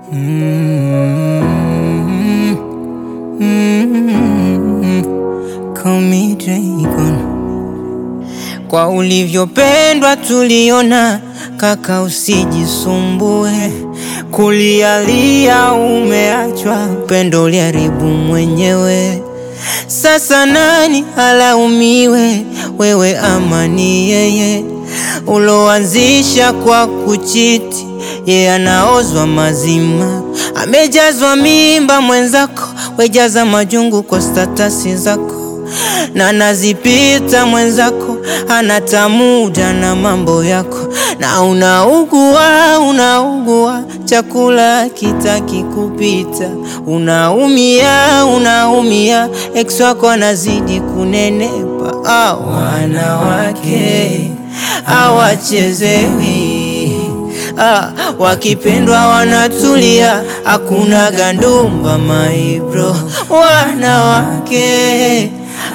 Mm, mm, call me Dragon. Kwa ulivyopendwa tuliona, kaka, usijisumbue kulialia, umeachwa upendo uliharibu mwenyewe. Sasa nani alaumiwe, wewe ama ni yeye? Uloanzisha kwa kuchiti, yeye anaozwa mazima, amejazwa mimba mwenzako, wejaza majungu kwa statasi zako na nazipita mwenzako, anatamuda na mambo yako, na unaugua unaugua, chakula kitaki kupita, unaumia unaumia, ex wako anazidi kunenepa. Ah, wanawake hawachezewi, ah, wakipendwa wanatulia, hakuna gandumba my bro, wanawake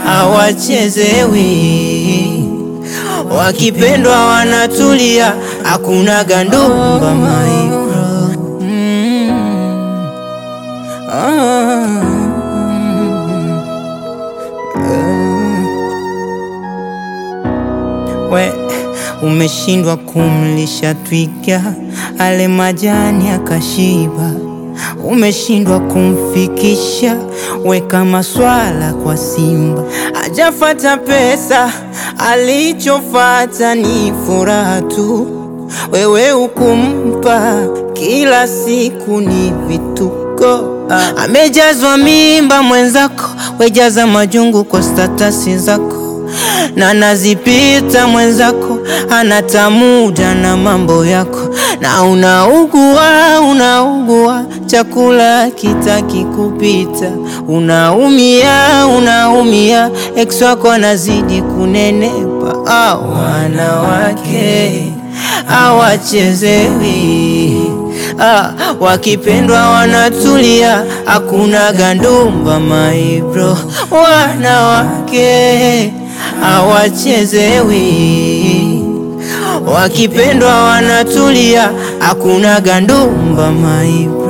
hawachezewi wakipendwa wanatulia, hakuna gandumba my bro. Mm. Ah. We umeshindwa kumlisha twiga ale majani akashiba, umeshindwa kumfikisha weka maswala kwa simba, ajafata pesa, alichofata ni furaha tu. Wewe ukumpa kila siku ni vituko, Ah, amejazwa mimba mwenzako, wejaza majungu kwa statasi zako na nazipita mwenzako, anatamuda na mambo yako, na unaugua unaugua, chakula kitaki kupita, unaumia unaumia, ex wako anazidi kunenepa. Ah, wanawake hawachezewi, ah, wakipendwa wanatulia, hakuna gandumba my bro, wanawake hawachezewi wakipendwa wanatulia, hakuna gandumba my